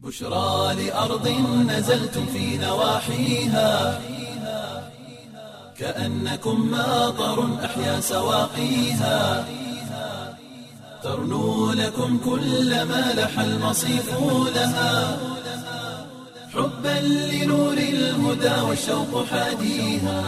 بشرى لأرض نزلتم في نواحيها كأنكم ماطر أحيا سواقيها ترنو لكم كل ما لح المصيف لها حبا لنور الهدى والشوق حاديها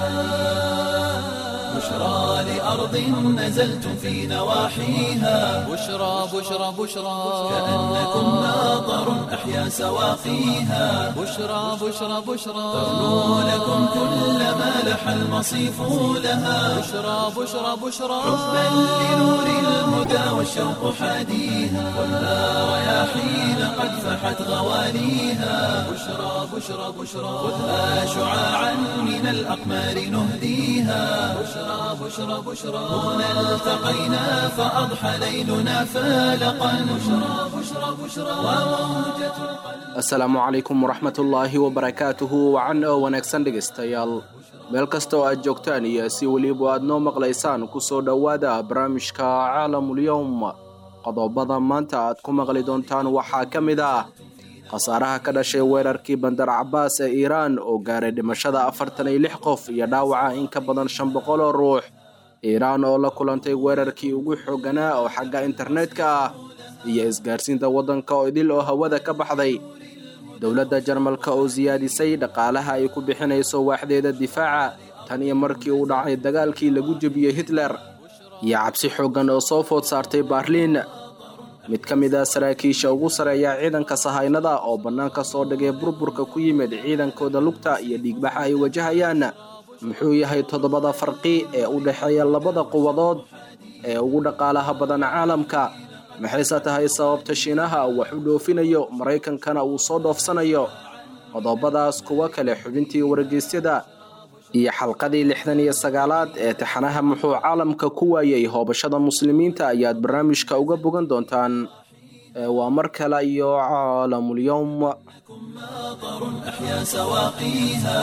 بشرى لأرض نزلتم في نواحيها بشرى بشرى بشرى كأنكم ماطر أحيا سواقيها بشرى بشرى بشرى ترنو لكم كل ما لح المصيف لها بشرى بشرى بشرى حبا لنور الهدى والشوق حاديها كلها رياحين قد فحت غواليها بشرى بشرى بشرى خذها شعاعا من الأقمار نهديها بشرى بشرى بشرى هنا التقينا فأضحى ليلنا فالقا بشرى بشرى بشرى وموجة القلب asalaamu calaykum waraxmatullaahi wabarakaatuhu wacan oo wanaagsan dhegaystayaal meel kasta oo aad joogtaan iyo si weliba aad noo maqlaysaan kusoo dhowaada barnaamijka caalamulyowm qodobada maanta aad ku maqli doontaan waxaa ka mid ah khasaaraha ka dhashay weerarkii bandar cabaas ee iiraan oo gaaray dhimashada afartan iyo lix qof iyo dhaawaca in ka badan shan boqol oo ruux iiraan oo la kulantay weerarkii ugu xooganaa oo xagga internetka ah iyo isgaarsiinta waddanka oo idil oo hawada ka baxday dowladda jarmalka oo siyaadisay dhaqaalaha ay ku bixinayso waaxdeeda difaaca tan iyo markii uu dhacay dagaalkii lagu jebiyey hitler iyo cabsi xooggan oo soo food saartay baarliin mid ka mid ah saraakiisha ugu sareeya ciidanka sahaynada oo bannaanka soo dhigay burburka ku yimid ciidankooda lugta iyo dhiigbaxa ay wajahayaan muxuu yahay toddobada farqi ee u dhexeeya labada quwadood ee ugu dhaqaalaha badan caalamka maxayse tahay sababta shiinaha wax u dhoofinayo maraykankana uu soo dhoofsanayo qodobadaas kuwo kale xubintii wargeysyada iyo xalqadii lixdan iyo sagaalaad ee taxanaha muxuu caalamka ku waayey hoobashada muslimiinta ayaad barnaamijka uga bogan doontaan Ee, waa mar kale iyo caalamulyowm ماطر أحيا سواقيها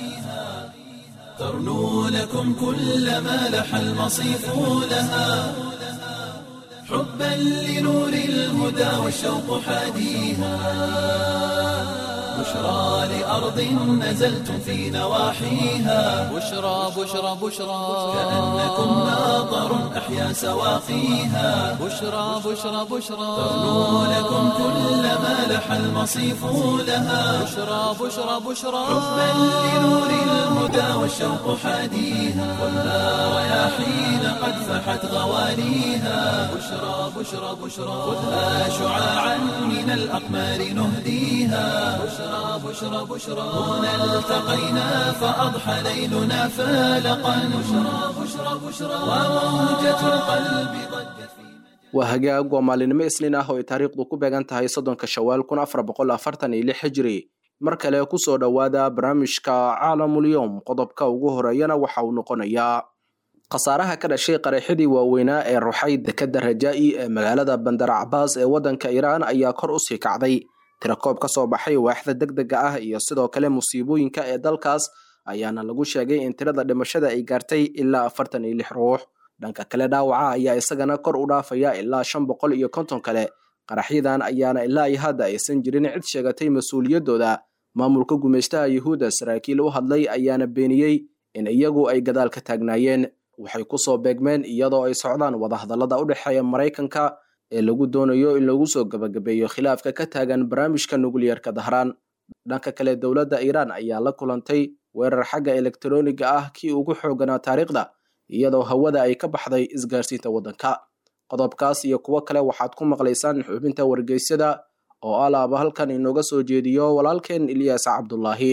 ترنو لكم كل ما لح المصيف لها حبا لنور الهدى والشوق حاديها بشرى لأرض نزلتم في نواحيها بشرى بشرى بشرى كأنكم ماطر أحيا سواقيها بشرى بشرى بشرى ترنو لكم كل ما لح المصيف لها بشرى بشرى بشرى حبا لنور الهدى والشوق حاديها كلها رياحين قد فحت غواليها بشرى بشرى بشرى خذها شعاعا من الأقمار نهديها بشرى بشرى بشرى هنا التقينا فأضحى ليلنا فالقا بشرى بشرى بشرى وموجة القلب ضجت في waa hagaag waa maalinimo isniin ah oo ay taariikhdu ku beegan tahay soddonka shawaal kun afar boqol afartan iyo lix hijri mar kale kusoo dhowaada barnaamijka caalamulyowm qodobka ugu horeeyana waxa uu noqonayaa khasaaraha ka dhashay qaraxyadii waaweynaa ee ruxay dekadda rajaa'i ee magaalada bandar cabaas ee waddanka iiraan ayaa kor usii kacday tirakoob ka soo baxay waaxda degdega ah iyo sidoo kale musiibooyinka ee dalkaas ayaana lagu sheegay in tirada dhimashada ay gaartay ilaa afartan iyo lix ruux dhanka kale dhaawaca ayaa isagana kor u dhaafaya ilaa shan boqol iyo konton kale qaraxyadan ayaana ilaa iyo hadda aysan jirin cid sheegatay mas-uuliyaddooda maamulka gumeystaha yuhuudda saraakiil u hadlay ayaana beeniyey in iyagu ay gadaal ka taagnaayeen waxay kusoo beegmeen iyadoo ay socdaan wadahadallada u dhexeeya maraykanka ee lagu doonayo in lagu soo gebagabeeyo khilaafka ka taagan barnaamijka nukliyarka dahraan dhanka kale dowladda iiraan ayaa la kulantay weerar xagga elektarooniga ah kii ugu xooganaa taariikhda iyadoo hawada ay ka baxday isgaarsiinta waddanka qodobkaas iyo kuwo kale waxaad ku maqlaysaan xubinta wargeysyada oo alaaba halkan inooga soo jeediyo walaalkeen ilyaas cabdulaahi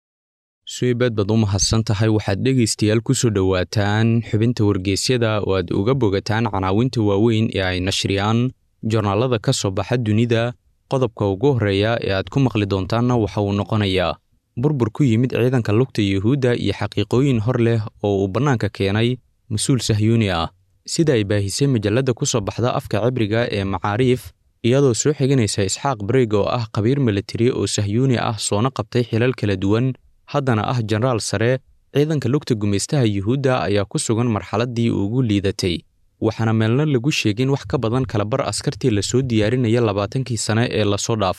suibaad baad u mahadsan tahay waxaad dhegaystayaal ku soo dhowaataan xubinta wargeysyada oo aad uga bogataan canaawinta waaweyn ee ay nashriyaan joornaalada ka soo baxa dunida qodobka ugu horreeya ee aad ku maqli doontaanna waxa uu noqonayaa burbur ku yimid ciidanka lugta yuhuudda iyo xaqiiqooyin hor leh oo uu bannaanka keenay mas-uul sahyuuni ah sida ay baahisay majalladda ku soo baxda afka cibriga ee macaariif iyadoo soo xiganaysa isxaaq bareeg oo ah khabiir militari oo sahyuuni ah soona qabtay xilal kala duwan haddana ah jenaraal sare ciidanka lugta gumaystaha yuhuudda ayaa ku sugan marxaladdii ugu liidatay waxaana meelna lagu sheegin wax ka badan kalabar askartii lasoo diyaarinaya labaatankii sane ee lasoo dhaafay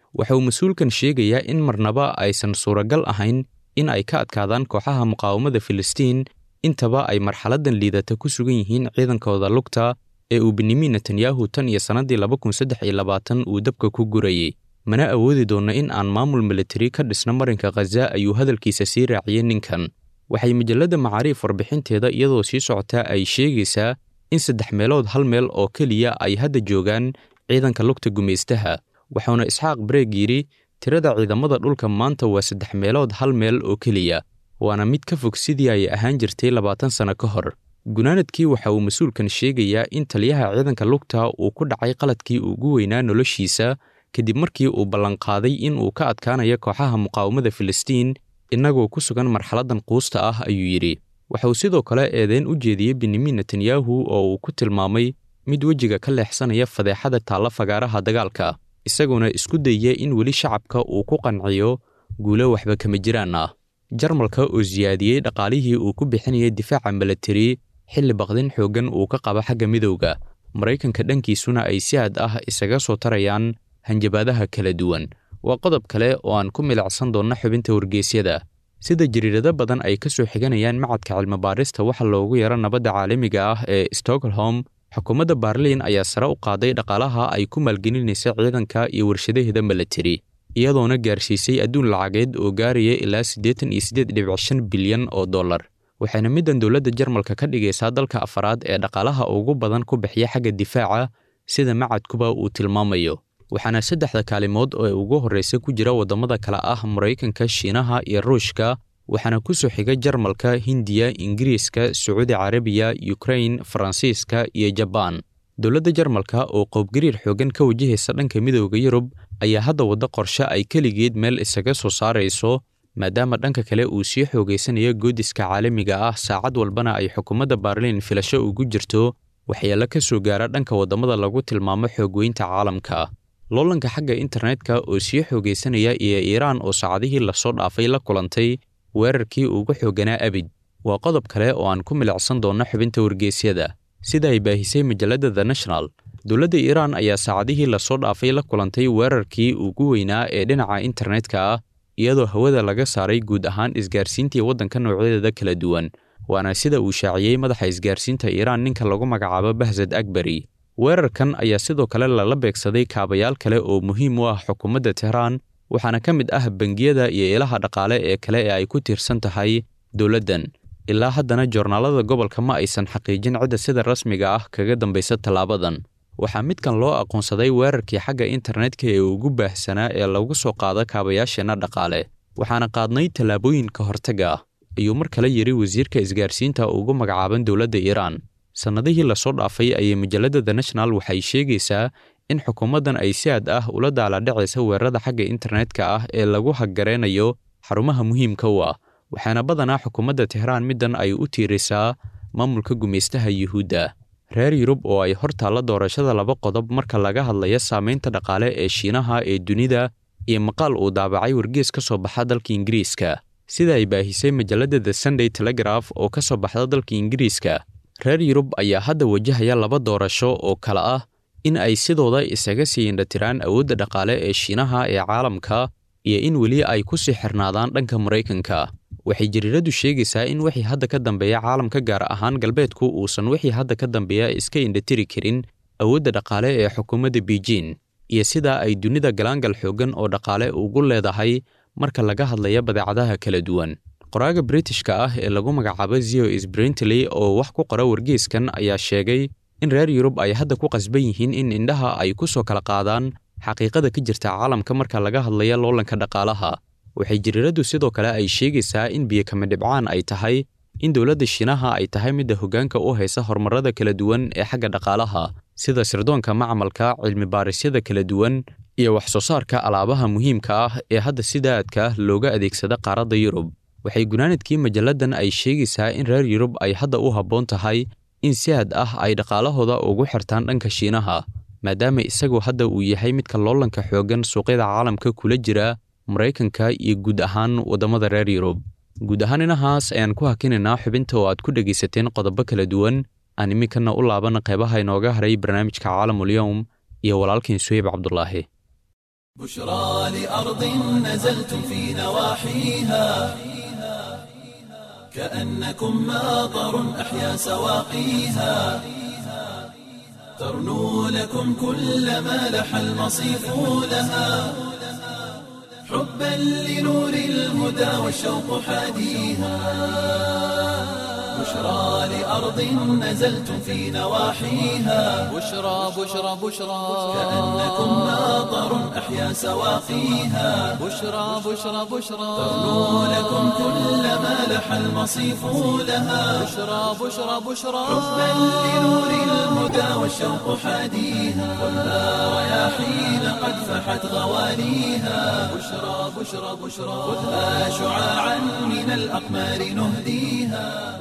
waxa uu mas-uulkan sheegayaa in marnaba aysan suuragal ahayn in ay ka adkaadaan kooxaha muqaawamada filistiin intaba ay marxaladdan liidata ku sugan yihiin ciidankooda lugta ee uu benyamin netanyahu tan iyo sannaddii laba kun saddex iyo labaatan uu dabka ku gurayey mana awoodi doonno in aan maamul militari ka dhisno marinka khaza ayuu hadalkiisa sii raaciyey ninkan waxay majalladda macaariif warbixinteeda iyadoo sii socotaa ay sheegaysaa in saddex meelood hal meel oo keliya ay hadda joogaan ciidanka lugta gumaystaha wuxuuna isxaaq bareeg yidhi tirada ciidamada dhulka maanta waa saddex meelood hal meel oo keliya waana mid ka fog sidii ay ahaan jirtay labaatan sanno ka hor gunaanadkii waxa uu mas-uulkan sheegayaa in taliyaha ciidanka lugta uu ku dhacay qaladkii ugu weynaa noloshiisa kadib markii uu ballanqaaday in uu ka adkaanayo kooxaha muqaawamada filistiin innagoo ku sugan marxaladdan quusta ah ayuu yidhi waxa uu sidoo kale eedeyn u jeediyey benyamin netanyahu oo uu ku tilmaamay mid wejiga ka leexsanaya fadeexada taalla fagaaraha dagaalka isaguna isku dayya in weli shacabka uu ku qanciyo guulo waxba kama jiraan ah jarmalka oo siyaadiyey dhaqaalihii uu ku bixinayay difaaca milatari xilli baqdin xooggan uu ka qabo xagga midowga maraykanka dhankiisuna ay si aad ah isaga soo tarayaan hanjabaadaha kala duwan waa qodob kale oo aan ku milicsan doonno xubinta wargeysyada sida jariirado badan ay ka soo xiganayaan macadka cilmibaarista waxa loogu yaro nabadda caalamiga ah ee stockholm xukuumadda barliin ayaa sare u qaaday dhaqaalaha ay ku maalgelinaysa ciidanka iyo warshadaheeda milatari iyadoona gaarsiisay adduun lacageed oo gaaraya ilaa siddeetan iyo siddeed dhibic shan bilyan oo dollar waxayna middan dowladda jarmalka ka dhigaysaa dalka afaraad ee dhaqaalaha ugu badan ku bixiya xagga difaaca sida macadkuba uu tilmaamayo waxaana saddexda kaalimood oo ugu horreysa ku jira waddamada kale ah maraykanka shiinaha iyo ruushka waxaana ku soo xiga jarmalka hindiya ingiriiska sacuudi carabiya yukrain faransiiska iyo jabaan dowladda jarmalka oo qoobgariir xooggan ka wajahaysa dhanka midowda yurub ayaa hadda waddo qorshe ay keligeed meel isaga soo saarayso maadaama dhanka kale uu sii xoogaysanayo goodiska caalamiga ah saacad walbana ay xukuumadda baarliin filasho ugu jirto waxyeelo ka soo gaara dhanka waddamada lagu tilmaamo xoogweynta caalamka loolanka xagga internetka oo sii xoogaysanaya iyo iiraan oo saacadihii lasoo dhaafay la kulantay weerarkii ugu xoogganaa abid waa qodob kale oo aan ku milicsan doonno xubinta wargeysyada sida ay baahisay majalladda the national dowladda iiraan ayaa saacadihii lasoo dhaafay la kulantay weerarkii ugu weynaa ee dhinaca internetka ah iyadoo hawada laga saaray guud ahaan isgaarsiintii waddanka noocyadeeda kala duwan waana sida uu shaaciyey madaxa isgaarsiinta iiraan ninka lagu magacaabo bahsad akbari weerarkan ayaa sidoo kale lala beegsaday kaabayaal kale oo muhiim u ah xukuumadda tehraan waxaana ka mid ah bangiyada iyo ilaha dhaqaale ee kale ee ay ku tiirsan tahay dowladdan ilaa haddana joornaalada gobolka ma aysan xaqiijin cidda sida rasmiga ah kaga dambaysa tallaabadan waxaa midkan loo aqoonsaday weerarkii xagga internetka ee ugu baahsanaa ee lagu soo qaado kaabayaasheenna dhaqaale waxaana qaadnay tallaabooyin ka hortaga ah ayuu mar kale yidhi wasiirka isgaarsiinta ugu magacaaban dowladda iiraan sannadihii lasoo dhaafay ayay majalladda the national waxay sheegaysaa in xukuumaddan ay si aad ah ula daaladhacaysa weerarada xagga internetka ah ee lagu haggareynayo xarumaha muhiimka u ah waxaana badanaa xukuumadda tehraan middan ay u tiirisaa maamulka gumaystaha yuhuudda reer yurub oo ay hor taalla doorashada laba qodob marka laga hadlaya saamaynta dhaqaale ee shiinaha ee dunida iyo maqaal uu daabacay wargees ka soo baxa dalka ingiriiska sida ay baahisay majalladda the sunday telegraph oo ka soo baxda dalka ingiriiska reer yurub ayaa hadda wajahaya laba doorasho oo kale ah in ay sidooda isaga sii indhatiraan awoodda dhaqaale ee shiinaha ee caalamka iyo in weli ay ku sii xirnaadaan dhanka maraykanka waxay jariiradu sheegaysaa in wixii hadda ka dambeeya caalamka gaar ahaan galbeedku uusan wixii hadda ka dambeeya iska indhatiri karin awoodda dhaqaale ee xukuumadda beijing iyo sidaa ay dunida galaangal xooggan oo dhaqaale ugu leedahay marka laga hadlaya badeecadaha kala duwan qoraaga britishka ah ee lagu magacaabo zio sbrintley oo wax ku qora wargeeskan ayaa sheegay in reer yurub ay hadda ku qasban yihiin in indhaha ay ku soo kala qaadaan xaqiiqada ka jirta caalamka marka laga hadlaya loolanka dhaqaalaha waxay jariiradu sidoo kale ay sheegaysaa in biyokama dhibcaan ay tahay in dowladda shiinaha ay tahay midda hoggaanka u haysa horumarrada kala duwan ee xagga dhaqaalaha sida sirdoonka macmalka cilmi baarisyada kala duwan iyo wax soo saarka alaabaha muhiimka ah ee hadda sidaadka looga adeegsada qaaradda yurub waxay gunaanadkii majalladan ay sheegaysaa in reer yurub ay hadda u habboon tahay in si aad ah ay dhaqaalahooda ugu xirtaan dhanka shiinaha maadaama isagu hadda uu yahay midka loolanka xooggan suuqyada caalamka kula jira maraykanka iyo guud ahaan waddamada reer yurub guud ahaan inahaas ayaan ku hakinaynaa xubinta oo aad ku dhegaysateen qodobo kala duwan aan iminkana u laaban qeybaha inooga haray barnaamijka caalamulyowm iyo walaalkiin suheyb cabdulaahi بشرى لأرض نزلتم في نواحيها كأنكم ماطر أحيا سواقيها ترنو لكم كل ما لح المصيف لها حبا لنور الهدى والشوق حاديها بشرى لأرض نزلتم في نواحيها بشرى بشرى بشرى كأنكم ماطر أحيا سواقيها بشرى بشرى بشرى ترنو لكم كل ما لح المصيف لها بشرى بشرى بشرى حبا لنور الهدى والشوق حاديها خذها رياحين قد فحت غواليها بشرى بشرى بشرى خذها شعاعا من الأقمار نهديها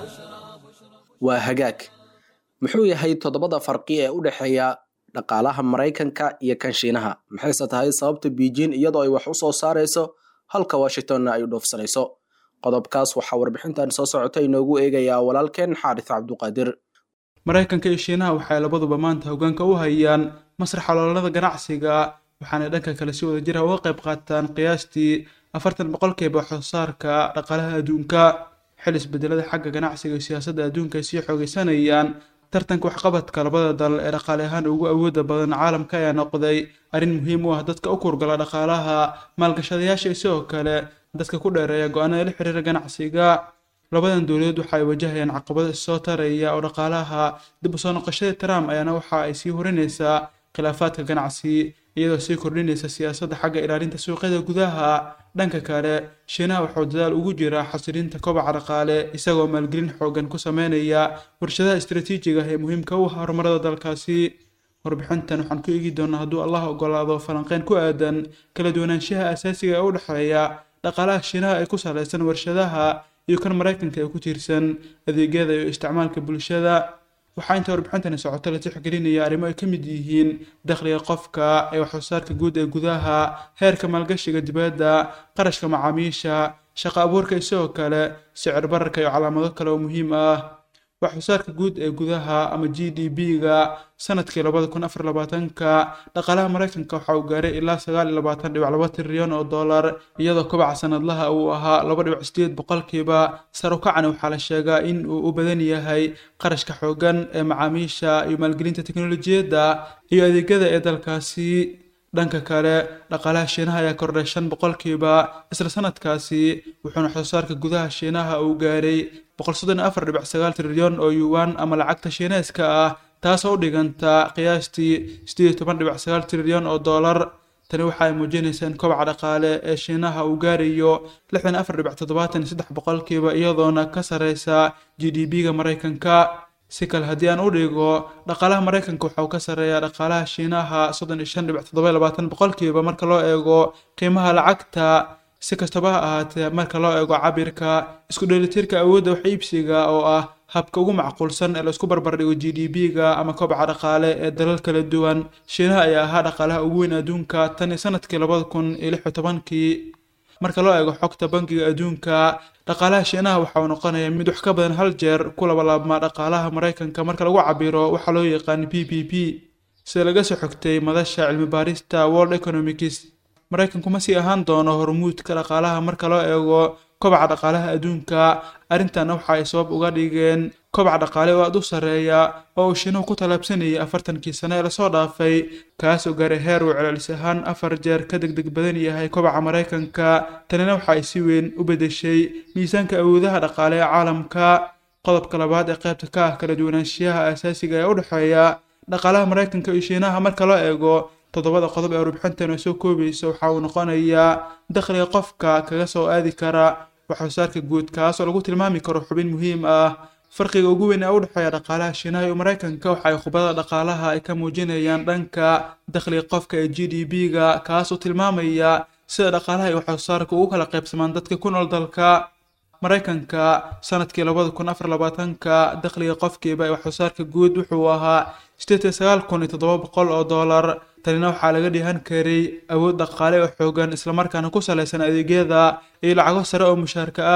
waa hagaag muxuu yahay toddobada farqi ee u dhexeeya dhaqaalaha maraykanka iyo kan shiinaha maxayse tahay sababta beijing iyadoo ay wax u soo saarayso halka washingtonna ay u dhoofsanayso qodobkaas waxaa warbixintan soo socota inoogu eegayaa walaalkeen xaaris cabduqaadir maraykanka iyo shiinaha waxay labaduba maanta hoggaanka u hayaan masraxa ololada ganacsiga waxaana dhanka kale si wada jira uga qayb qaataan qiyaastii afartan boqolkiiba wax soo saarka dhaqaalaha adduunka xil isbedelada xagga ganacsiga iyo siyaasadda adduunka ay sii xoogeysanayaan tartanka waxqabadka labada dal ee dhaqaale ahaan ugu awooda badan caalamka ayaa noqday arrin muhiim u ah dadka u kurgala dhaqaalaha maalgashadayaasha iyo sidoo kale dadka ku dheereeya go-aanada la xiriira ganacsiga labadan dowladood waxa ay wajahayaan caqabado issoo taraya oo dhaqaalaha dib u soo noqoshada trump ayaana waxa ay sii horinaysaa khilaafaadka ganacsi iyadoo sii kordhinaysa siyaasadda xagga ilaalinta suuqyada gudaha dhanka kale shiinaha wuxuu dadaal ugu jiraa xasilinta kobaca dhaqaale isagoo maalgelin xoogan ku sameynaya warshadaha istaraatiijiga ah ee muhiimka u ah horumarada dalkaasi warbixintan waxaan ku eegi doonaa hadduu allah ogolaado falanqeyn ku aadan kala duwanaanshaha asaasiga ee u dhexeeya dhaqaalaha shiinaha ee ku salaysan warshadaha iyo kan maraykanka ee ku tiirsan adeegyada iyo isticmaalka bulshada waxaa inta warbixintani socoto la tixgelinaya arrimo ay ka mid yihiin dakhliga qofka ee waxsoosaarka guud ee gudaha heerka maalgashiga dibadda qarashka macaamiisha shaqo abuurka iyo sidoo kale sicir bararka iyo calaamado kale oo muhiim ah waxsoosaarka guud ee gudaha ama g d b-ga sanadkii labada kun afar labaatanka dhaqaalaha maraykanka waxa uu gaaray ilaa sagaal iyo labaatan dhibic laba trilyan oo dollar iyadoo kobaca sanadlaha uu ahaa laba dhibic sideed boqolkiiba sar u kacana waxaa la sheegaa in uu u badan yahay qarashka xoogan ee macaamiisha iyo maalgelinta teknolojiyadda iyo adeegyada ee dalkaasi dhanka kale dhaqaalaha shiinaha ayaa kordhay shan boqolkiiba isla sanadkaasi wuxuuna waxsoosaarka gudaha shiinaha uu gaaray boqol soddon iyo afar dhibic sagaal trilyan oo yuwan ama lacagta shiineeska ah taasoo u dhiganta qiyaastii sideed iyo toban dhibic sagaal trilyan oo dollar tani waxa ay muujinaysaa in kobaca dhaqaale ee shiinaha uu gaarayo lixdan iyo afar dhibic toddobaatan iyo saddex boqolkiiba iyadoona ka sarreysa g d b-ga maraykanka si kale haddii aan u dhigo dhaqaalaha maraykanka waxa uu ka sarreeyaa dhaqaalaha shiinaha soddon iyo shan dhibic toddoba iyo labaatan boqolkiiba marka loo eego qiimaha lacagta si kastaba ha ahaatee marka loo eego cabirka isku dheelitirka awoodda wax iibsiga oo ah habka ugu macquulsan ee laisku barbardhigo g d b-ga ama kobaca dhaqaale ee dalal kala duwan shiinaha ayaa ahaa dhaqaalaha ugu weyn adduunka tan iyo sanadkii labada kun iyo lix iyo tobankii marka loo eego xogta bangiga adduunka dhaqaalaha shiinaha waxa uu noqonaya mid wax ka badan hal jeer ku labalaabmaa dhaqaalaha maraykanka marka lagu cabiro waxaa loo yaqaan p p p sida laga soo xogtay madasha cilmi baarista world economics maraykanku ma sii ahaan doono hormuudka dhaqaalaha marka loo eego kobaca dhaqaalaha adduunka arrintanna waxa ay sabab uga dhigeen kobaca dhaqaale oo aad u sarreeya oo uu shiinuhu ku tallaabsanayay afartankii sane ee lasoo dhaafay kaasoo gaaray heer uu celcelis ahaan afar jeer ka degdeg badan yahay kobaca maraykanka tanina waxa ay si weyn u beddeshay miisaanka awoodaha dhaqaale ee caalamka qodobka labaad ee qaybta ka ah kala duwanaanshiyaha asaasiga ee u dhexeeya dhaqaalaha maraykanka iyo shiinaha marka loo eego toddobada qodob ee warbixintan oo soo koobaysa waxa uu noqonayaa dakhliga qofka kaga soo aadi kara waxsoosaarka guud kaas oo lagu tilmaami karo xubin muhiim ah farqiga ugu weyn ee u dhexeeya dhaqaalaha shiinaha iyo maraykanka waxa ay khubadada dhaqaalaha ay ka muujinayaan dhanka dakhliga qofka ee g d b-ga kaas oo tilmaamaya sida dhaqaalaha iyo waxsoosaarka ugu kala qaybsamaan dadka ku nool dalka maraykanka sanadkii labada kun afar labaatanka dakhliga qofkiiba ee waxsoosaarka guud wuxuu ahaa sideed iyo sagaal kun iyo toddoba boqol oo dollar tanina waxaa laga dhihan karay awood dhaqaale oo xoogan islamarkaana ku salaysan adeegyada iyo lacago sare oo mushaarka ah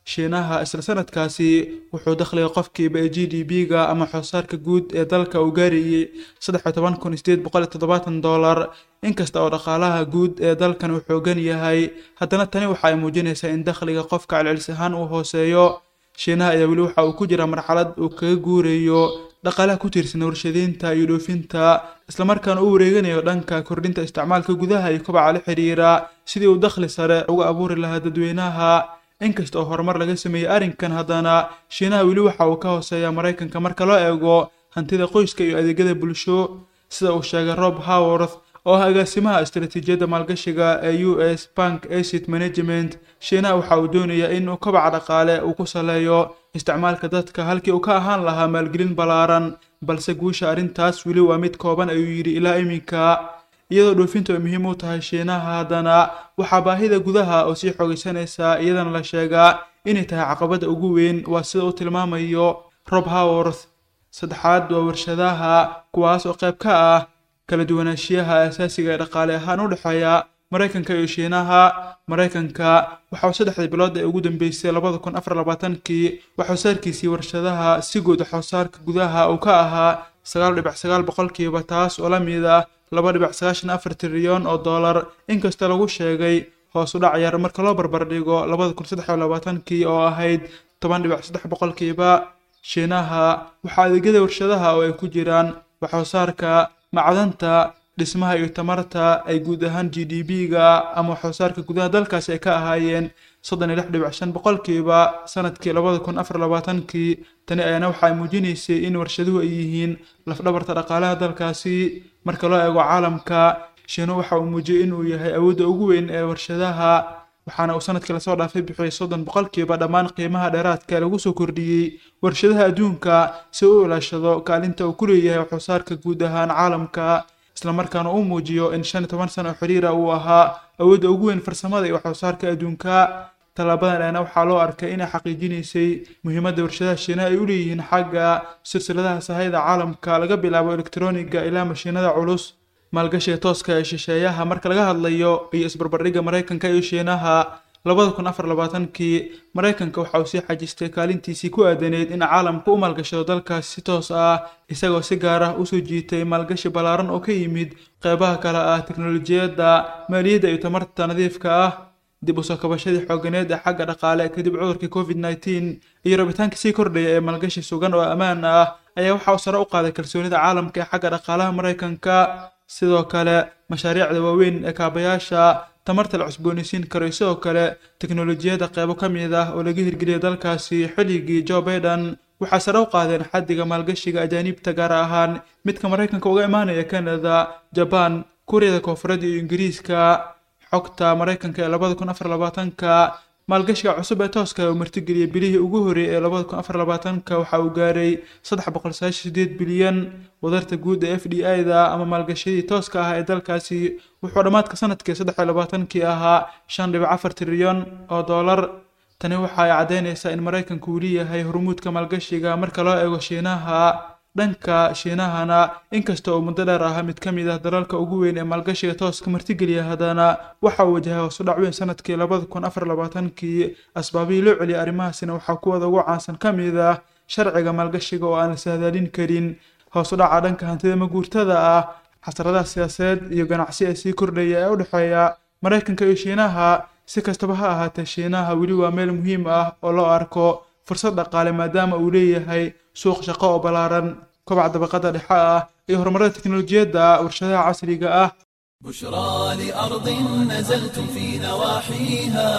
shiinaha isla sanadkaasi wuxuu dakhliga qofkiiba ee g d b-ga ama xoosaarka guud ee dalka uu gaarayay saddex iyo toban kun sideed boqol iyo toddobaatan dollar inkasta oo dhaqaalaha guud ee dalkan uu xoogan yahay haddana tani waxa ay muujinaysaa in dakhliga qofka celcelis ahaan uu hooseeyo shiinaha ayaa weli waxa uu ku jira marxalad uu kaga guurayo dhaqaalaha ku tiirsan warshadeynta iyo dhoofinta islamarkaana u wareeganayo dhanka kordhinta isticmaalka gudaha iyo kobaca la xiriira sidii uu dakhli sare uga abuuri lahaa dadweynaha inkasta oo horumar laga sameeyey arrinkan haddana shiinaha weli waxa uu ka hooseeya maraykanka marka loo eego hantida qoyska iyo adeegyada bulsho sida uu sheegay rob howarth oo ah agaasimaha istaraatiijiyadda maalgashiga ee u s bank acid management shiinaha waxa uu doonayaa in uu kobaca dhaqaale uu ku saleeyo isticmaalka dadka halkii uu ka ahaan lahaa maalgelin ballaaran balse guusha arrintaas weli waa mid kooban ayuu yidhi ilaa iminka iyadoo dhoofintu ay muhiim u tahay shiinaha haddana waxaa baahida gudaha oo sii xoogaysanaysa iyadana la sheegaa inay tahay caqabadda ugu weyn waa sida uu tilmaamayo rob howarth saddexaad waa warshadaha kuwaas oo qayb ka ah kala duwanaanshiyaha asaasiga ee dhaqaale ahaan u dhexeeya maraykanka iyo shiinaha maraykanka waxa uu saddexdii bilood ee ugu dambeysay labada kun afar labaatankii waxxoosaarkiisii warshadaha si guud waxxoosaarka gudaha uu ka ahaa sagaal dhibic sagaal boqolkiiba taas oo la mid ah laba dhibic sagaashan afar trilyan oo dollar inkasta lagu sheegay hoos u dhac yar marka loo barbardhigo labada kun saddex iyo labaatankii oo ahayd toban dhibic saddex boqolkiiba shiinaha waxaa adeegyada warshadaha oo ay ku jiraan waxxoosaarka macdanta dhismaha iyo tamarta ay guud ahaan g d b-ga ama waxxoosaarka gudaha dalkaasi ay ka ahaayeen soddon iyo lix dhibic shan boqolkiiba sanadkii labada kun afar labaatankii tani ayaana waxa ay muujinaysay in warshaduhu ay yihiin lafdhabarta dhaqaalaha dalkaasi marka loo eego caalamka shiinu waxa uu muujiyey inuu yahay awoodda ugu weyn ee warshadaha waxaana uu sanadkii lasoo dhaafay bixiyey soddon boqolkiiba dhammaan qiimaha dheeraadka lagu soo kordhiyey warshadaha adduunka si uu ilaashado kaalinta uu ku leeyahay waxxoosaarka guud ahaan caalamka islamarkaana uu muujiyo in shan iyo toban sano oo xiriira uu ahaa awoodda ugu weyn farsamada iyo waxxoosaarka adduunka tallaabadan ayna waxaa loo arkay inay xaqiijinaysay muhiimadda warshadaha shiinaha ay u leeyihiin xagga silsiladaha sahayda caalamka laga bilaabo elektroniga ilaa mashiinada culus maalgashiga tooska ee shisheeyaha marka laga hadlayo iyo isbarbardhigga maraykanka iyo shiinaha labada kun afar labaatankii maraykanka waxa uu sii xajistay kaalintiisii ku aadaneyd in caalamka u maalgashado dalkaas si toos ah isagoo si gaar ah usoo jiitay maalgashi ballaaran oo ka yimid qeybaha kale ah teknolojiyadda maaliyadda iyo tamarta nadiifka ah dib u soo kabashadii xooganeed ee xagga dhaqaale kadib cudurkii covid nneteen iyo rabitaanka sii kordhaya ee maalgashi sugan oo ammaan ah ayaa waxa uu sare u qaaday kalsoonida caalamka ee xagga dhaqaalaha maraykanka sidoo kale mashaariicda waaweyn ee kaabayaasha tamarta la cusboonaysiin karo iyo sidoo kale teknolojiyadda qeybo ka mid ah oo laga hirgeliyay dalkaasi xilligii joe biden waxaa sare u qaadeen xaddiga maalgashiga ajaaniibta gaar ahaan midka maraykanka uga imaanaya canada jaban kuuriyada koonfureed iyo ingiriiska xogta maraykanka ee labada kun afar labaatanka maalgashiga cusub ee tooska uu martigeliyey bilihii ugu horreeyay ee labada kun afar labaatanka waxa uu gaaray saddex boqol sagaashan sideed bilyan wadarta guud ee f d i da ama maalgashadii tooska ah ee dalkaasi wuxuu dhammaadka sanadkii saddex iyo labaatankii ahaa shan dhibic afar trilyan oo dollar tani waxa ay caddaynaysaa in maraykanku uu leeyahay hormuudka maalgashiga marka loo eego shiinaha dhanka shiinahana inkasta oo muddo dheer ahaa mid ka mid ah dalalka ugu weyn ee maalgashiga tooska martigeliya haddana waxa uu wajahay hoos u dhac weyn sanadkii labada kun afar labaatankii asbaabihii loo celiyay arrimahaasina waxaa kuwada ugu caansan ka mid ah sharciga maalgashiga oo aan la sahdaalin karin hoos u dhaca dhanka hantida maguurtada ah xasradaha siyaasadeed iyo ganacsi ee sii kordhaya ee u dhexeeya maraykanka iyo shiinaha si kastaba ha ahaatee shiinaha weli waa meel muhiim ah oo loo arko fursad dhaqaale maadaama uu leeyahay suuq shaqo oo ballaaran kobac dabaqada dhexe ah iyo horumarada teknolojiyadda warshadaha casriga ah بشرى لأرض نزلتم في نواحيها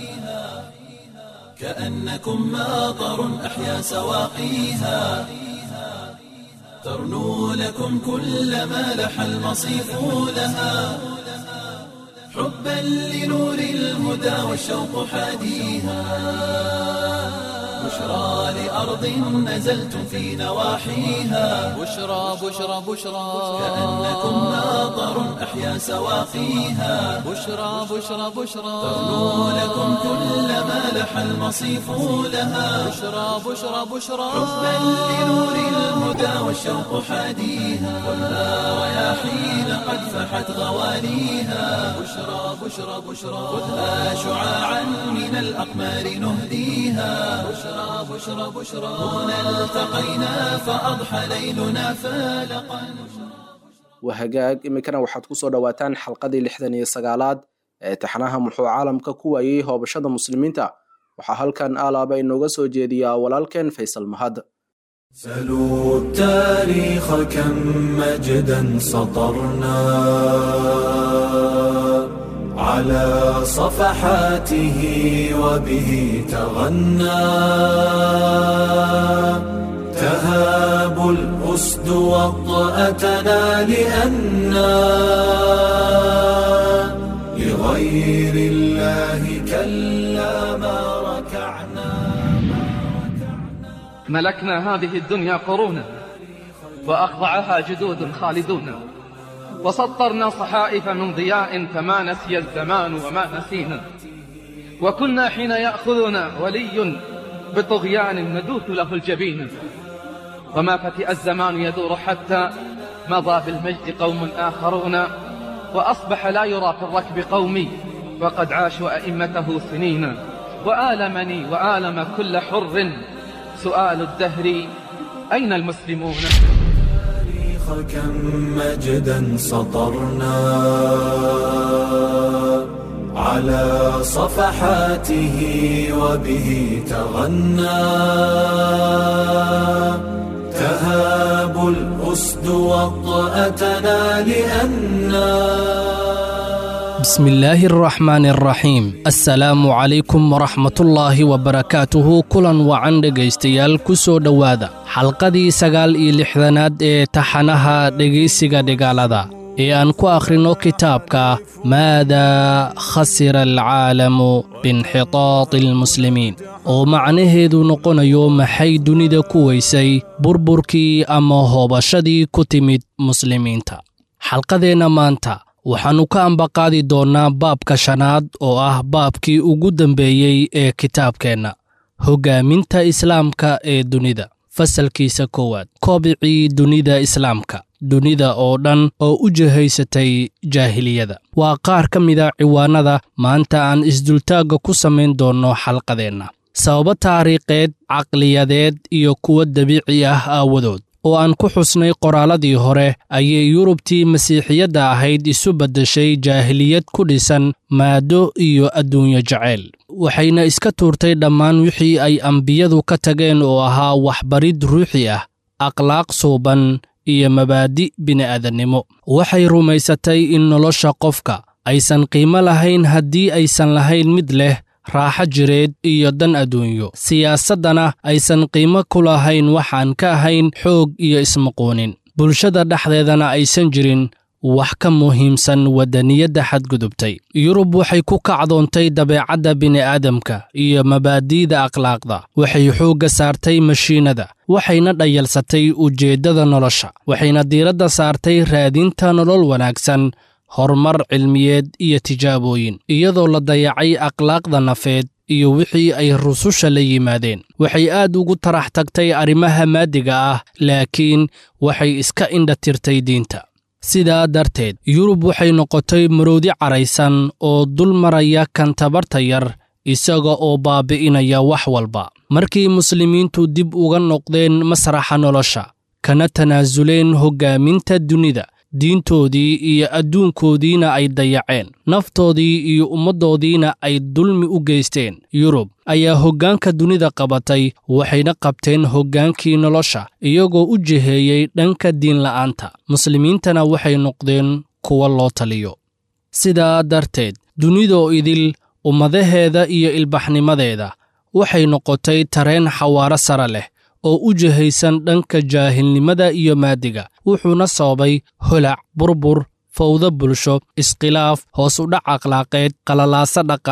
كأنكم ماطر أحيا سواقيها ترنو لكم كل ما لح المصيف لها حبا لنور الهدى والشوق حاديها بشرى لأرض نزلتم في نواحيها بشرى بشرى بشرى كأنكم ماطر أحيا سواقيها بشرى بشرى بشرى تغنو لكم كل ما لح المصيف لها بشرى بشرى بشرى حبا لنور الهدى والشوق حاديها خذها رياحين قد فحت غواليها بشرى بشرى بشرى خذها شعاعا من الأقمار نهديها بشرى بشرى بشرى هنا التقينا فأضحى ليلنا فالقا wahagaag iminkana waxaad ku soo dhowaataan xalqadii lixdan iyo sagaalaad ee taxanaha muxuu caalamka ku waayey hoobashada muslimiinta waxaa halkan aalaaba inooga soo jeediyaa walaalkeen faysal mahad سلوا التاريخ كم مجدا سطرنا على صفحاته وبه تغنى تهاب الأسد وطأتنا لأنا لغير الله كلا ما ركعنا ملكنا هذه الدنيا قرونا وأخضعها جدود خالدون وسطرنا صحائف من ضياء فما نسي الزمان وما نسينا وكنا حين يأخذنا ولي بطغيان ندوث له الجبين وما فتئ الزمان يدور حتى مضى بالمجد قوم آخرون وأصبح لا يرى في الركب قومي وقد عاشوا أئمته سنين وآلمني وآلم كل حر سؤال الدهر أين المسلمون التاريخ كم مجدا سطرنا على صفحاته وبه تغنى تهاب الأسد وطأتنا لأنا بسم الله الرحمن الرحيم assalaamu calaykum waraxmatullaahi wabarakaatuhu kulan wacan dhegaystayaal ku soo dhowaada xalqadii sagaal iyo lixdanaad ee taxanaha dhegaysiga dhigaalada ee aan ku akhrino kitaabka maadaa khasira alcaalamu biinxitaati almuslimiin oo macnaheedu noqonayo maxay dunida ku weysay burburkii ama hoobashadii ku timid muslimiinta xalqadeenna maanta waxaannu ka ambaqaadi doonnaa baabka shanaad oo ah baabkii ugu dambeeyey ee kitaabkeenna hoggaaminta islaamka ee dunida fasalkiisa koowaad koobicii dunida islaamka dunida oo dhan oo u jihaysatay jaahiliyada waa qaar ka mida ciwaannada maanta aan isdultaagga ku samayn doonno xalqadeenna sababo taariikheed caqliyadeed iyo kuwo dabiici ah aawadood oo aan ku xusnay qoraalladii hore ayay yurubtii masiixiyadda ahayd isu beddeshay jaahiliyad ku dhisan maaddo iyo adduunyo jacayl waxayna iska tuurtay dhammaan wixii ay ambiyadu ka tageen oo ahaa waxbarid ruuxi ah akhlaaq suuban iyo mabaadi' bini'aadannimo waxay rumaysatay in nolosha qofka aysan qiimo lahayn haddii aysan lahayn mid leh raaxo jireed iyo dan adduunyo siyaasaddana aysan qiimo ku lahayn waxaan ka ahayn xoog iyo ismaquunin bulshada dhexdeedana aysan jirin wax ka muhiimsan waddaniyadda xadgudubtay yurub waxay ku kacdoontay dabeecadda bini'aadamka iyo mabaadi'da akhlaaqda waxay xoogga saartay mashiinada waxayna dhayalsatay ujeeddada nolosha waxayna diiradda saartay raadinta nolol wanaagsan horumar cilmiyeed iyo tijaabooyin iyadoo la dayacay akhlaaqda nafeed iyo wixii ay rususha la yimaadeen waxay aad ugu tarax tagtay arrimaha maadiga ah laakiin waxay iska indha tirtay diinta sidaa darteed yurub waxay noqotay maroodi caraysan oo dul maraya kan tabarta yar isaga oo baabi'inaya wax walba markii muslimiintu dib uga noqdeen masraxa nolosha kana tanaasuleen hoggaaminta dunida diintoodii iyo adduunkoodiina ay dayaceen naftoodii iyo ummaddoodiina ay dulmi u geysteen yurub ayaa hoggaanka dunida qabatay waxayna qabteen hoggaankii nolosha iyagoo u jiheeyey dhanka diinla'aanta muslimiintana waxay noqdeen kuwa loo taliyo sidaa darteed dunidoo idil ummadaheeda iyo ilbaxnimadeeda waxay noqotay tareen xawaaro sare leh oo u jihaysan dhanka jaahilnimada iyo maadiga wuxuuna sababay holac burbur fawdo bulsho iskhilaaf hoos udhac akhlaaqeed qalalaaso dhaqaale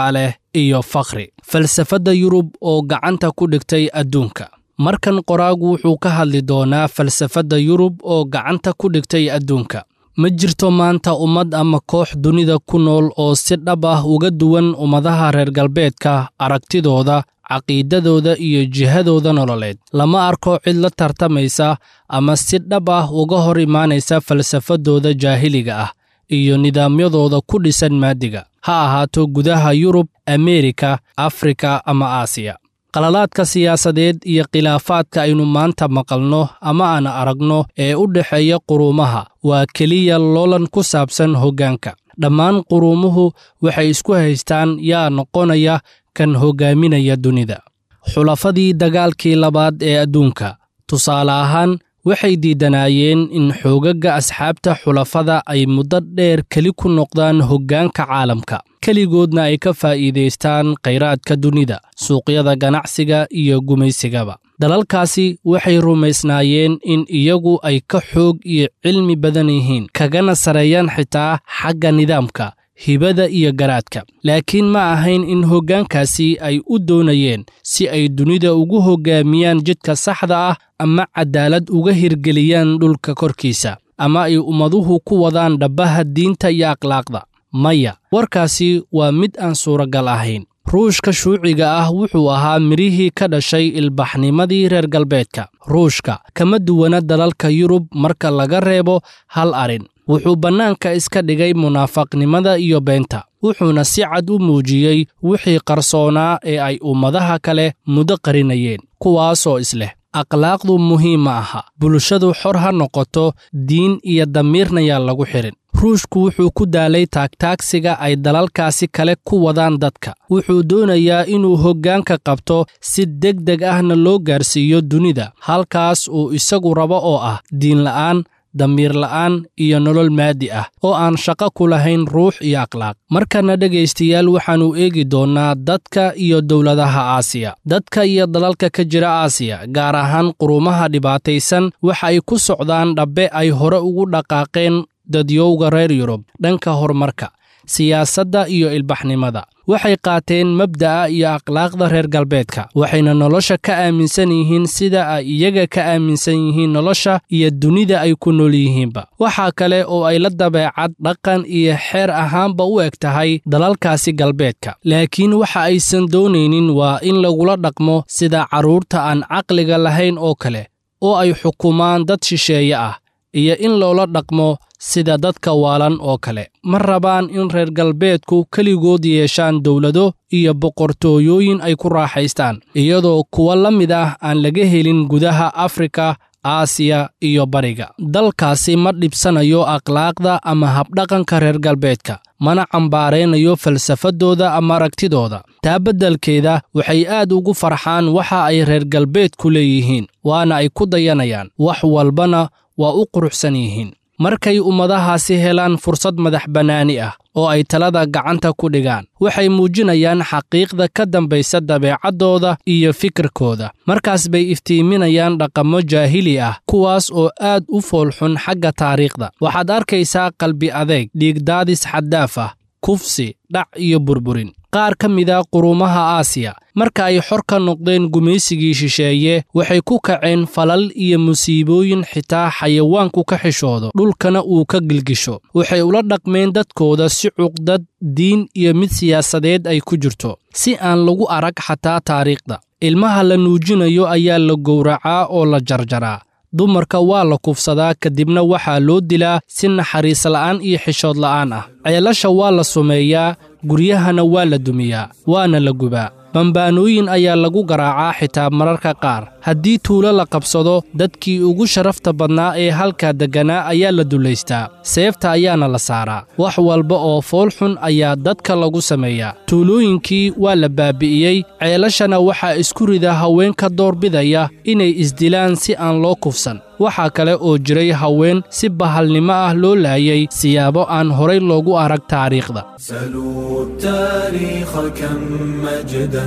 iyo fakhri falsafadda yurub oo gacanta ku dhigtay adduunka markan qoraagu wuxuu ka hadli doonaa falsafadda yurub oo gacanta ku dhigtay adduunka ma jirto maanta ummad ama koox dunida ku nool oo si dhab ah uga duwan ummadaha reer galbeedka aragtidooda caqiidadooda iyo jihadooda nololeed lama arko cid la tartamaysa ama si dhab ah uga hor imaanaysa falsafadooda jaahiliga ah iyo nidaamyadooda ku dhisan maadiga ha ahaato gudaha yurub ameerika afrika ama aasiya qalalaadka siyaasadeed iyo khilaafaadka aynu maanta maqalno ama aan aragno ee u dhexeeya quruumaha waa keliya loolan ku saabsan hoggaanka dhammaan quruumuhu waxay isku haystaan yaa noqonaya kan hoggaaminaya dunida xulafadii dagaalkii labaad ee adduunka tusaale ahaan waxay diidanaayeen in xoogagga asxaabta xulafada ay muddo dheer keli ku noqdaan hoggaanka caalamka keligoodna ay ka faa'iidaystaan khayraadka dunida suuqyada ganacsiga iyo gumaysigaba dalalkaasi waxay rumaysnaayeen in iyagu ay ka xoog iyo cilmi badan yihiin kagana sareeyaan xitaa xagga nidaamka hibada iyo garaadka laakiin ma ahayn in hoggaankaasi ay u doonayeen si ay dunida ugu hoggaamiyaan jidka saxda ah ama cadaalad uga hirgeliyaan dhulka korkiisa ama ay ummaduhu ku wadaan dhabbaha diinta iyo akhlaaqda maya warkaasi waa mid aan suuragal ahayn ruushka shuuciga ah wuxuu ahaa midhihii ka dhashay ilbaxnimadii reer galbeedka ruushka kama duwana dalalka yurub marka laga reebo hal arrin wuxuu bannaanka iska dhigay munaafaqnimada iyo beenta wuxuuna si cad u muujiyey wixii qarsoonaa ee ay ummadaha kale muddo qarinayeen kuwaasoo isleh akhlaaqdu muhiim ma aha bulshadu xor ha noqoto diin iyo damiirna yaa lagu xidhin ruushku wuxuu ku daalay taagtaagsiga ay dalalkaasi kale ku wadaan dadka wuxuu doonayaa inuu hoggaanka qabto si deg deg ahna loo gaarsiiyo dunida halkaas uu isagu rabo oo ah diinla'aan damiir la'aan iyo nolol maadi ah oo aan shaqo ku lahayn ruux iyo akhlaaq markana dhegaystayaal waxaannu eegi doonnaa dadka iyo dowladaha aasiya dadka iyo dalalka ka jira aasiya gaar ahaan quruumaha dhibaataysan waxa ay ku socdaan dhabbe ay hore ugu dhaqaaqeen dadyowga reer yurub dhanka horumarka siyaasadda iyo ilbaxnimada waxay qaateen mabda'a iyo akhlaaqda reer galbeedka waxayna nolosha ka aaminsan yihiin sida ay iyaga ka aaminsan yihiin nolosha iyo dunida ay ku nool yihiinba waxaa kale oo ay la dabeecad dhaqan iyo xeer ahaanba u eg tahay dalalkaasi galbeedka laakiin waxa aysan doonaynin waa in lagula dhaqmo sida carruurta aan caqliga lahayn oo kale oo ay xukumaan dad shisheeye ah iyo in loola dhaqmo sida dadka waalan oo kale ma rabaan in reer galbeedku keligood yeeshaan dowlado iyo boqortooyooyin ay ku raaxaystaan iyadoo kuwa la mid ah aan laga helin gudaha afrika aasiya iyo bariga dalkaasi ma dhibsanayo akhlaaqda ama habdhaqanka reer galbeedka mana cambaaraynayo falsafadooda ama aragtidooda taa beddelkeeda waxay aad ugu farxaan waxa ay reer galbeedku leeyihiin waana ay ku dayanayaan wax walbana waa u quruxsan yihiin markay ummadahaasi helaan fursad madax bannaani ah oo ay talada gacanta ku dhigaan waxay muujinayaan xaqiiqda ka dambaysa dabeecaddooda iyo fikirkooda markaas bay iftiiminayaan dhaqammo jaahili ah kuwaas oo aad u foolxun xagga taariikhda waxaad arkaysaa qalbi adeeg dhiigdaadis xaddaaf ah kufsi dhac iyo burburin qaar ka mida quruumaha aasiya marka ay xor ka noqdeen gumaysigii shisheeye waxay ku kaceen falal iyo musiibooyin xitaa xayawaanku ka xishoodo dhulkana uu ka gilgisho waxay ula dhaqmeen dadkooda si cuqdad diin iyo mid siyaasadeed ay ku jirto si aan lagu arag xataa taariikhda ilmaha la nuujinayo ayaa la gowracaa oo la jarjaraa dumarka waa la kufsadaa kadibna waxaa loo dilaa si naxariis la'aan iyo xishood la'aan ah ceelasha waa la sumeeyaa guryahana waa la dumiyaa waana la gubaa bambaanooyin ayaa lagu garaacaa xitaa mararka qaar haddii tuulo la qabsado dadkii ugu sharafta badnaa ee halkaa degganaa ayaa la dulaystaa seefta ayaana la saaraa wax walba oo fool xun ayaa dadka lagu sameeyaa tuulooyinkii waa la baabi'iyey ceelashana waxaa isku rida haweenka doorbidaya inay isdilaan si aan loo kufsan waxaa kale oo jiray haween si bahalnimo ah loo laayay siyaabo aan horay loogu arag taariikhda سلوا التاريخ كم مجدا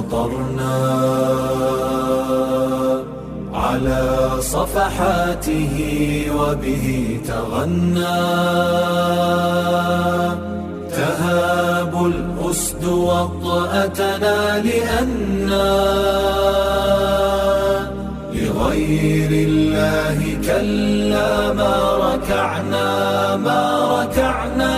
سطرنا على صفحاته وبه تغنى تهاب الأسد وطأتنا لأنا لغير الله كلا ما ركعنا ما ركعنا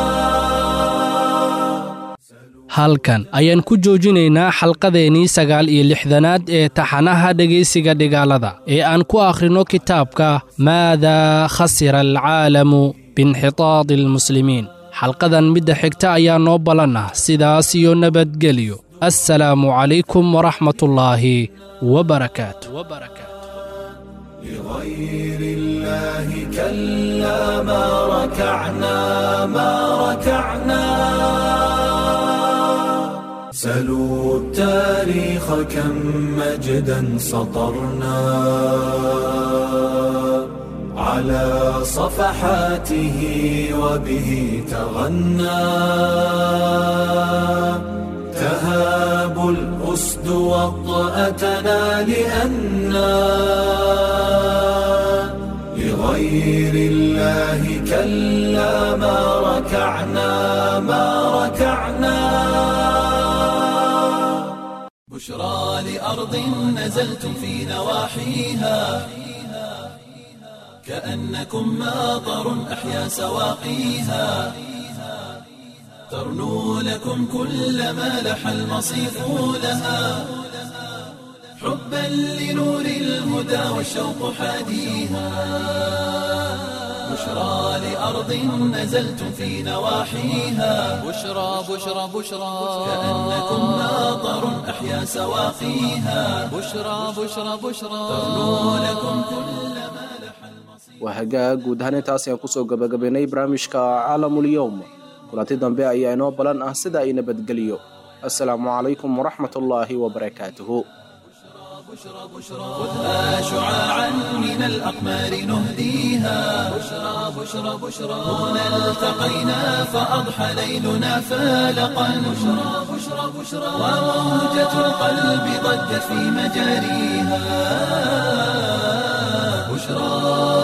halkan ayaan ku joojinaynaa xalqadeennii sagaal iyo lixdanaad ee taxanaha dhegaysiga dhigaalada ee aan ku akhrino kitaabka maadaa khasira alcaalamu biinxitaadi almuslimiin xalqadan midda xigta ayaa noo ballan ah sidaas iyo nabadgelyo assalaamu calaykum waraxmatullaahi wabarakaatu لغير الله كلا ما ركعنا ما ركعنا سلوا التاريخ كم مجدا سطرنا على صفحاته وبه تغنى تهاب الأسد وطأتنا لأنا لغير الله كلا ما ركعنا ما ركعنا بشرى لأرض نزلتم في نواحيها كأنكم ماطر أحيا سواقيها ترنو لكم كل ما لح المصيف لها حبا لنور الهدى والشوق حاديها بشرى لأرض نزلتم في نواحيها بشرى بشرى بشرى كأنكم ماطر أحيا سواقيها بشرى بشرى بشرى ترنو لكم كل ما لح waa hagaag guud ahaan intaas ayaan kusoo gabagabaynay barnaamijka caalamulyoum kulanti dambe ayaa inoo balan ah sida ay nabadgeliyo assalaamu calaykum waraxmat ullaahi wabarakaatuhu خذها شعاعا من الأقمار نهديها بشرى بشرى بشرى هنا التقينا فأضحى ليلنا فالقا بشرى بشرى بشرى وموجة القلب ضجت في مجاريها بشرى